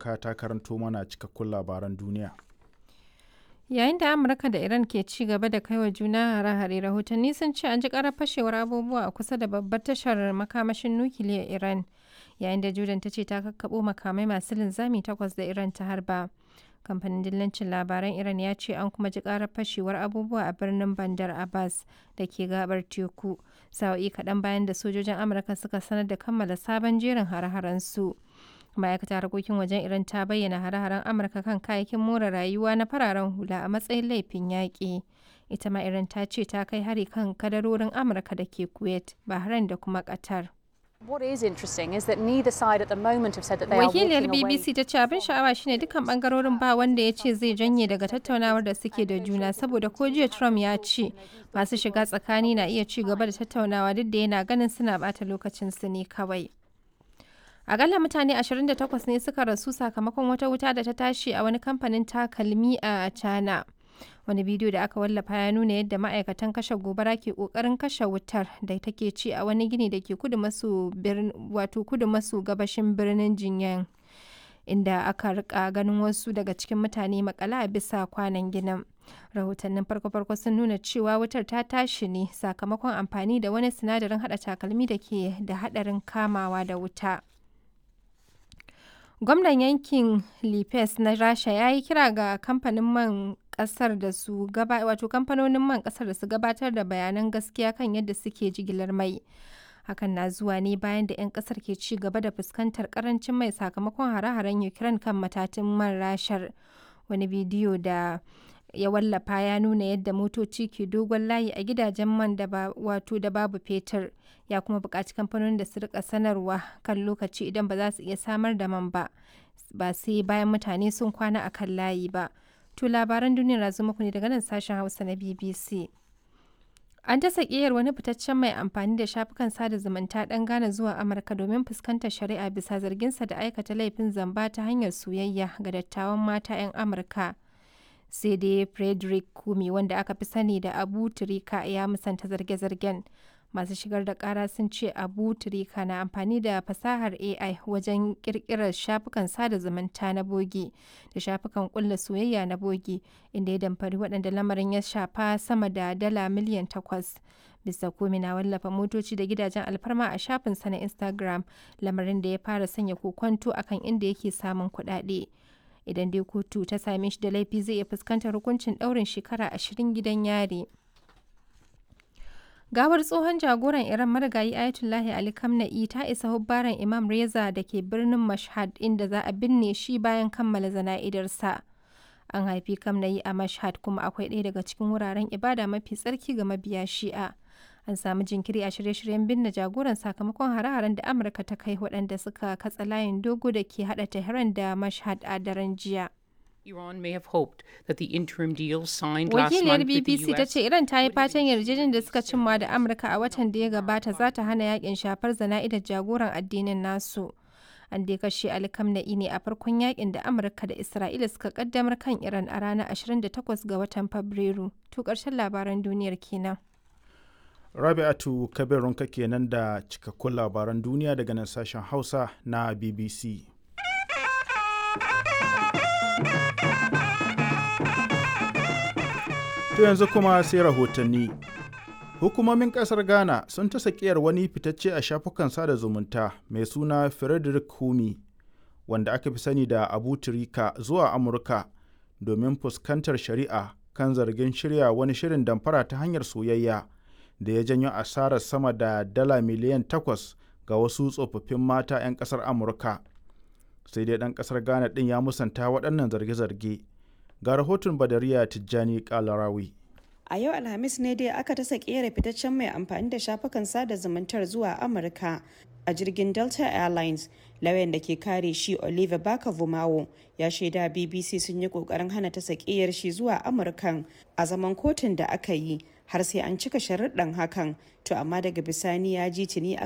Baraka ta karanto mana cikakkun labaran duniya. Yayin da Amurka da Iran ke ci gaba da kaiwa juna hare-hare rahotanni sun ce an ji karar fashewar abubuwa a kusa da babbar tashar makamashin nukiliyar Iran yayin da Jordan ta ce ta kakkaɓo makamai masu linzami takwas da Iran ta harba. Kamfanin dillancin labaran Iran ya ce an kuma ji karar fashewar abubuwa a birnin Bandar Abbas da ke gabar teku sa'o'i kaɗan bayan da sojojin Amurka suka sanar da kammala sabon jerin hare-haren su. ma'aikatar harkokin wajen iran ta bayyana hare-haren amurka kan kayayyakin more rayuwa na fararen hula a matsayin laifin yaƙi ita ma iran ta ce ta kai hari kan kadarorin amurka da ke kuwait bahrain da kuma qatar What is interesting is that neither side at the moment have said that they are wakiliyar walking away. bbc ta ce abin sha'awa shine dukkan bangarorin ba wanda ya ce zai janye daga tattaunawar da suke da juna saboda ko jiya trump ya ce masu shiga tsakani na iya ci gaba da tattaunawa duk da yana ganin suna bata lokacin su ne kawai Akalla mutane 28 ne suka rasu sakamakon wata wuta da ta tashi a wani kamfanin takalmi a China. Wani bidiyo da aka wallafa ya nuna yadda ma'aikatan kashe gobara ke kokarin kashe wutar da take ci a wani gini da ke kudu maso wato kudu maso gabashin birnin Jinyan. Inda aka rika ganin wasu daga cikin mutane makala a bisa kwanan ginin. Rahotannin farko-farko sun nuna cewa wutar ta tashi ne sakamakon amfani da wani sinadarin hada takalmi da ke da hadarin kamawa da wuta. Gwamnan yankin Lipes na Rasha ya yi kira ga kamfanin man kasar da su gaba wato kamfanonin man kasar da su gabatar da bayanan gaskiya kan yadda suke jigilar mai. Hakan na zuwa ne bayan da 'yan kasar ke ci gaba da fuskantar karancin mai sakamakon hare-haren Ukraine kan matatun man rashar. Wani bidiyo da ya wallafa ya nuna yadda motoci ke dogon layi a gidajen man da ba wato da babu fetur ya kuma buƙaci kamfanonin da su rika sanarwa kan lokaci idan ba za su iya samar da man ba ba sai bayan mutane sun kwana a kan layi ba to labaran duniyar na muku ne daga nan sashen hausa na bbc an ta sakiyar wani fitaccen mai amfani da shafukan sada zumunta dan gane zuwa amurka domin fuskantar shari'a bisa zarginsa da aikata laifin zamba ta hanyar soyayya ga dattawan mata 'yan amurka sai dai frederick kumi wanda aka fi sani da abu turika ya musanta zarge-zargen masu shigar da kara sun ce abu turika na amfani da fasahar ai wajen kirkirar shafukan sada zumunta na bogi da shafukan kulla soyayya na bogi inda ya damfari waɗanda lamarin ya shafa sama da dala miliyan takwas bisa komi na wallafa motoci da gidajen alfarma a shafinsa na instagram lamarin da ya fara sanya kokonto akan inda yake samun kuɗaɗe. idan dai kotu ta same shi da laifi zai iya fuskantar hukuncin ɗaurin shekara ashirin gidan yari. Gawar tsohon jagoran Iran marigayi Ayatollahi Ali Khamenei ta isa hubbaran Imam Reza da ke birnin Mashhad inda za a binne shi bayan kammala zana'idarsa. An haifi Khamenei a Mashhad kuma akwai ɗaya daga cikin wuraren ibada mafi tsarki ga mabiya Shi'a. An samu jinkiri a shirye-shiryen binne jagoran sakamakon hare-haren da Amurka ta kai waɗanda suka katsa layin dogo da ke haɗa Tehran da Mashhad a daren jiya. Iran may have hoped that the interim deal signed last Wakiliyar month with the BBC ta US ce Iran ta yi fatan yarjejeniyar da suka cimma da Amurka a watan da ya gabata za ta hana yakin shafar zana'idar jagoran addinin nasu. An dai kashe Ali Khamenei ne a farkon yakin da Amurka da Isra'ila suka kaddamar kan Iran a ranar 28 ga watan Fabrairu. To ƙarshen labaran duniyar kenan. Rabi'atu Kabirunka kenan da cikakkun labaran duniya daga nan sashen Hausa na BBC. To yanzu kuma sai rahotanni. Hukumomin kasar Ghana sun ta sakiyar wani fitacce a shafukan sada zumunta mai suna Frederick Humi, wanda aka fi sani da Abu Turika zuwa Amurka domin fuskantar shari'a kan zargin shirya wani shirin damfara ta hanyar soyayya da ya janyo asarar sama da dala miliyan takwas ga wasu tsofaffin mata 'yan kasar Amurka. Sai dai ɗan kasar Ghana ɗin ya musanta waɗannan zarge-zarge. Ga rahoton Badariya Tijjani Kalarawi. A yau Alhamis ne dai aka tasa kera fitaccen mai amfani da shafukan sada zumuntar zuwa Amurka a jirgin Delta Airlines. Lauyan da ke kare shi Oliver Baka Vumawo ya shaida BBC sun yi kokarin hana ta sakiyar shi zuwa Amurkan a zaman kotun da aka yi har sai an cika sharuɗan hakan to amma daga bisani ya ji tuni